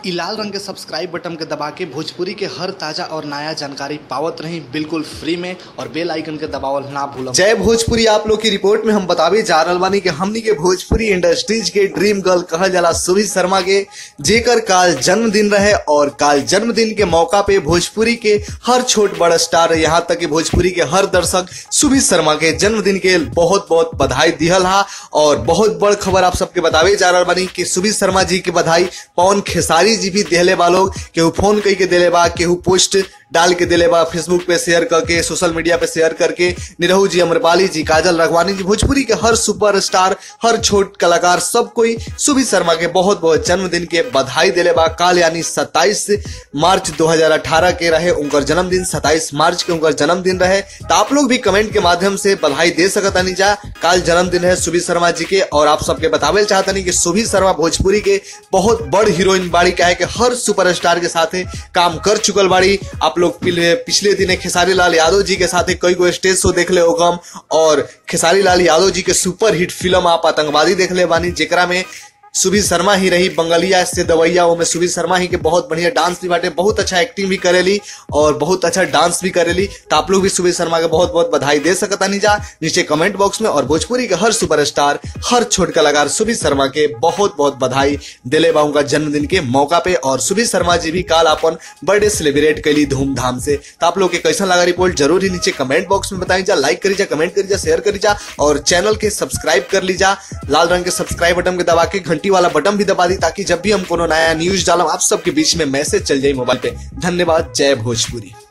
इ लाल रंग के सब्सक्राइब बटन के दबा के भोजपुरी के हर ताजा और नया जानकारी पावत रही बिल्कुल फ्री में और बेल आइकन के दबावल ना भूलम जय भोजपुरी आप लोग की रिपोर्ट में हम बतावे जा रहल बानी कि हमनी के भोजपुरी इंडस्ट्रीज के ड्रीम गर्ल कहल जाला सुभी शर्मा के जेकर काल जन्मदिन रहे और काल जन्मदिन के मौका पे भोजपुरी के हर छोट बड़ स्टार यहाँ तक कि भोजपुरी के हर दर्शक सुभी शर्मा के जन्मदिन के बहुत बहुत बधाई दिहल हा और बहुत बड़ खबर आप सबके बतावे जा रहल बानी कि सुभी शर्मा जी के बधाई पवन खेसारी जी भी देले बा लोग केहू फोन कई के देले बा केहू पोस्ट डाल के दिले बा फेसबुक पे शेयर करके सोशल मीडिया पे शेयर करके निरहू जी अमरपाली जी काजल रघवानी जी भोजपुरी के हर सुपरस्टार हर छोट कलाकार सब कोई सुभी शर्मा के बहुत बहुत जन्मदिन के बधाई दिले बा काल यानी 27 मार्च 2018 के रहे उनकर जन्मदिन 27 मार्च के उनकर जन्मदिन रहे तो आप लोग भी कमेंट के माध्यम से बधाई दे सकतानी जा काल जन्मदिन है सुभी शर्मा जी के और आप सबके बतावे चाहतनी कि सुभी शर्मा भोजपुरी के बहुत बड़ हीरोइन बाड़ी का है कि हर सुपरस्टार के साथ काम कर चुकल बाड़ी आप लोग पिछले पिछले दिने खेसारी लाल यादव जी के साथ कई गो स्टेज शो देख ले होगम और खेसारी लाल यादव जी के सुपर हिट फिल्म आप आतंकवादी देख ले बानी जेकरा में सुभी शर्मा ही रही बंगलिया से दवैया में सुभी शर्मा ही के बहुत बढ़िया डांस भी बाटे बहुत अच्छा एक्टिंग भी करेली और बहुत अच्छा डांस भी करेली तो आप लोग भी सुभी शर्मा के बहुत बहुत बधाई दे सकता नहीं जा नीचे कमेंट बॉक्स में और भोजपुरी के हर सुपरस्टार हर छोट कलाकार सुभी शर्मा के बहुत बहुत बधाई दिले बा उनका जन्मदिन के मौका पे और सुभी शर्मा जी भी काल अपन बर्थडे सेलिब्रेट कैली धूमधाम से तो आप लोग के कैसा लगा रिपोर्ट जरूर ही नीचे कमेंट बॉक्स में बताई जा लाइक करी जा कमेंट करी जा शेयर करी जा और चैनल के सब्सक्राइब कर लीजा लाल रंग के सब्सक्राइब बटन के दबा के घंटी वाला बटन भी दबा दी ताकि जब भी हम कोनो नया न्यूज डालम आप सबके बीच में मैसेज चल जाए मोबाइल पे धन्यवाद जय भोजपुरी